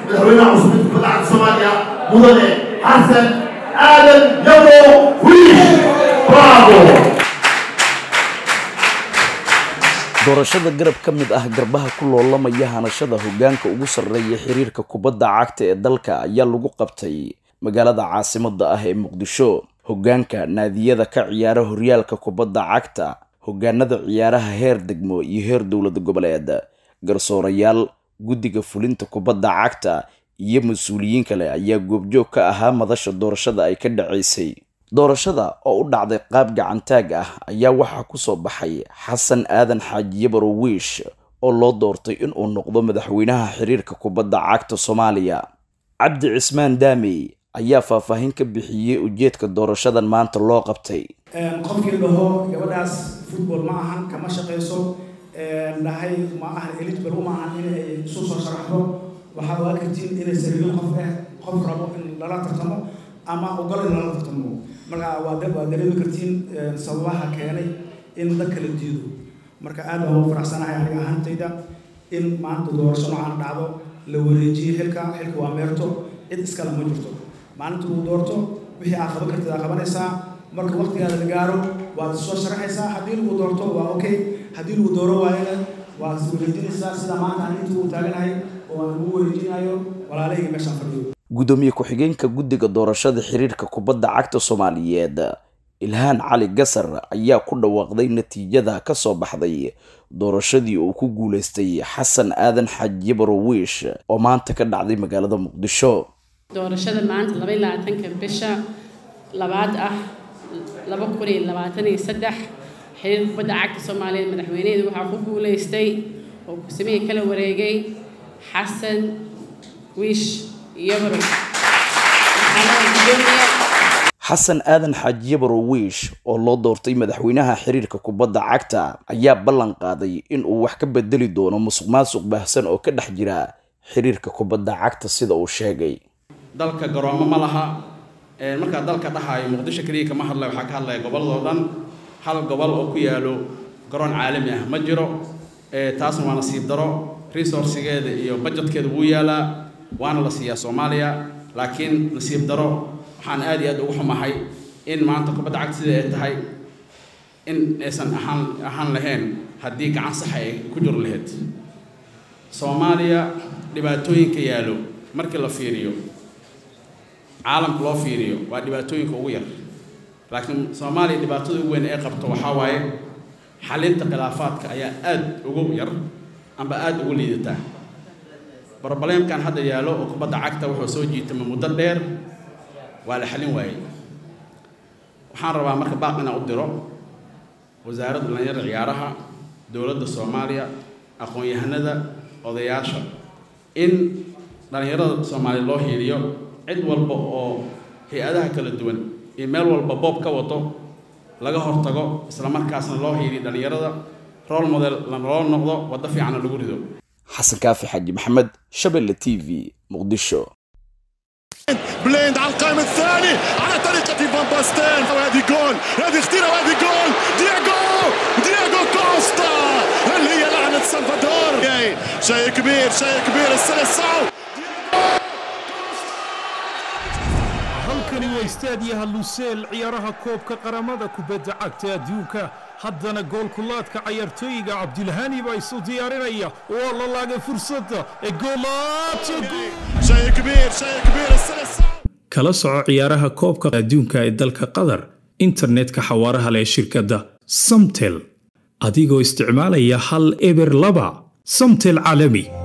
madaxweynaha cusub ee kubadda cagta soomaaliya mudane xasan aadan yabo wiish bravo doorashada garab ka mid ah garbaha ku loolamaya hanashada hoggaanka ugu sarreeya xiriirka kubadda cagta ee dalka ayaa lagu qabtay magaalada caasimadda ah ee muqdisho hoggaanka naadiyada ka ciyaara horyaalka kubadda cagta hoggaanada ciyaaraha heer degmo iyo heer dowlad goboleed garsoorayaal guddiga fulinta kubadda cagta iyo mas-uuliyiin kale ayaa goobjoog ka ahaa madasha doorashada ay ka dhacaysay doorashada oo u dhacday qaab gacantaag ah ayaa waxaa ku soo baxay xasan aadan xaajiye barowiish oo loo doortay inuu noqdo madaxweynaha xiriirka kubadda cagta soomaaliya cabdi cismaan daamey ayaa faahfaahin ka bixiyey ujeedka doorashadan maanta loo qabtay qofkii dhaho gabadhaas football ma ahan kama shaqayso dhahay ma ahan eligible uma ahan inay isu soo sharaxdo waxaad ogaa kartiin inaysan rabin qof eh qof rabo in lala tartamo ama ogol in lala tartamo marka waad waad dareemi kartiin sababaha keenay in dad kala diido marka aad baan ugu faraxsanahay aniga ahaantayda in maanta doorasho noocaan dhacdo la wareejiyo xilka xilka waa meerto cid iskale ma jirto maalinta uu doorto wixii aad qaban kartid aad qabanaysaa marka waqtigaada la gaaro waad soo sharaxaysaa haddii lagu doorto waa okay haddii lagu dooro waayana waad wareejinaysaa sida maanta aan inta uu taaganahay oo aan ugu wareejinayo walaalahayga meeshaan fadhiyo gudoomiye ku-xigeenka guddiga doorashada xiriirka kubadda cagta soomaaliyeed ilhaan cali gasar ayaa ku dhawaaqday natiijada ka soo baxday doorashadii uu ku guulaystay xasan aadan xaajiye barowiish oo maanta ka dhacday magaalada muqdisho doorashada maanta laba iyo labaatanka bisha labaad ah laba kun iyo labaatan iyo saddex xiriirka kubadda cagta soomaaliyeed madaxweyneheedu waxaa ku guulaystay oo ku-samihii kala wareegay xasan wiish yabaro xasan aadan xaajiye barowiish oo loo doortay madaxweynaha xiriirka kubadda cagta ayaa ballan qaaday in uu wax ka bedeli doono musuq maasuq baahsan oo ka dhex jira xiriirka kubadda cagta sida uu sheegay dalka garoomo ma laha markaa dalka dhahayo muqdisho keliya kama hadlaya waxaa ka hadlaya gobolladoo dhan hal gobol oo ku yaalo garoon caalami ah ma jiro taasna waa nasiib daro resourcigeeda iyo budgetkeeda wuu yaalaa waana la siiyaa soomaaliya laakiin nasiib daro waxaan aad iyo aad ugu xumahay in maanta kubadda cagta sida ay tahay in aysan ahaan ahaan lahayn haddii gacan saxa ay ku jiro lahayd soomaaliya dhibaatooyinka yaallo markii la fiiriyo caalamka loo fiiriyo waa dhibaatooyinka ugu yar laakiin soomaaliya dhibaatada ugu weyn ee qabto waxaa waaye xalinta khilaafaadka ayaa aad ugu yar amba aada ugu liidataa brobleemkan hadda yaallo oo kubadda cagta wuxuu soo jiitama muddo dheer waa la xalin waayey waxaan rabaa marka baaq inaan u diro wasaaradda dhalinyarada ciyaaraha dowladda soomaaliya aqoon-yahanada odayaasha in dhalinyarada soomaaliya loo hiiliyo cid walba oo hay-adaha kala duwan iyo meel walba boob ka wado laga hortago isla markaasna loo hiiliyo dhalinyarada role model loo noqdo waddo fiicana lagu rido xasan kaafi xaaji maxamed shabelle t v muqdisho بليند على القائم الثاني على طريقة فان باستين وهذه جول هذه خطيرة وهذه جول دياغو دياغو كوستا هل هي لعنة سلفادور شيء كبير شيء كبير السلسعو halkani waa istaadiyaha luseel ciyaaraha koobka qaramada kubadda cagta adduunka haddana goolkulaadka cayaartooyiga cabdilhani baa isu diyaarinaya waa la laagay fursadda ee شيء كبير شيء كبير السلسعو kala soco ciyaaraha koobka adduunka ee dalka qatar internetka xawaaraha leh shirkadda samtel adigoo isticmaalaya hal eber laba samtel caalami